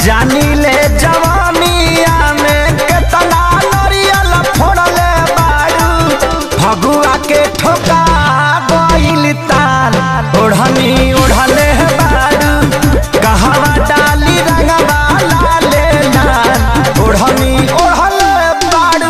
जानी ले जवानिया में केतना नरियल फोड़ले बारू फगुआ के ठोका गइल ताल ओढ़नी ओढ़ले बारू कहवा डाली रंगवा लाले लाल ओढ़नी ओढ़ले बारू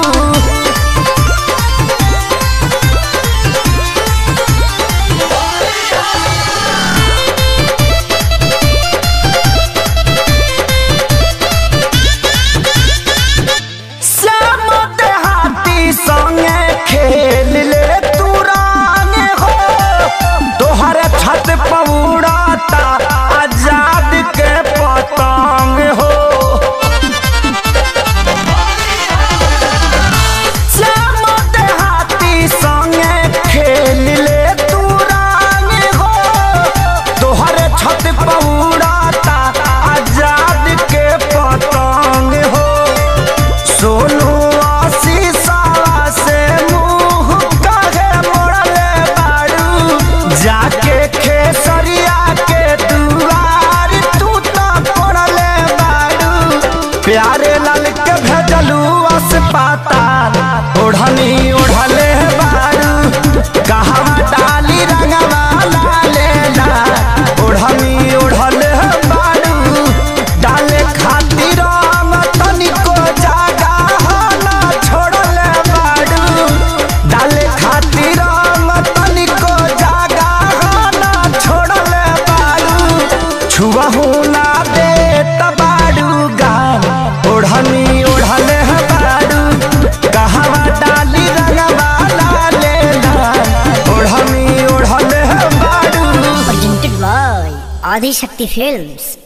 श्याम देहाती संगे खेल ले तू रानी हो तोहर छत पौड़ाता आजाद के पतंग हो श्याम देहाती संगे खेल ले तू रानी हो तोहर छत पौड़ाता आजाद के पतंग हो सोनू आशीषवा से मुंह काहे मोड़ले बारू जाके खेसरिया के दुआर तू तो पड़ले बारू प्यारे लाल के भेजलू अस्पताल ओढ़नी ओढ़ले बारू कहवा डाली रंगवा लाले ला ओढ़नी ओढ़ले बारू डाले खातिर रंग तनिको जागा ना छोड़ले बारू डाले खातिर रंग तनिको जागा ना छोड़ले बारू छुबहू ना दे तबारू गान ओढ़नी ओढ़ले बारू कहवा डाली रंगवा लाले लाल ओढ़नी ओढ़ले बारू presented by Adi Shakti Films.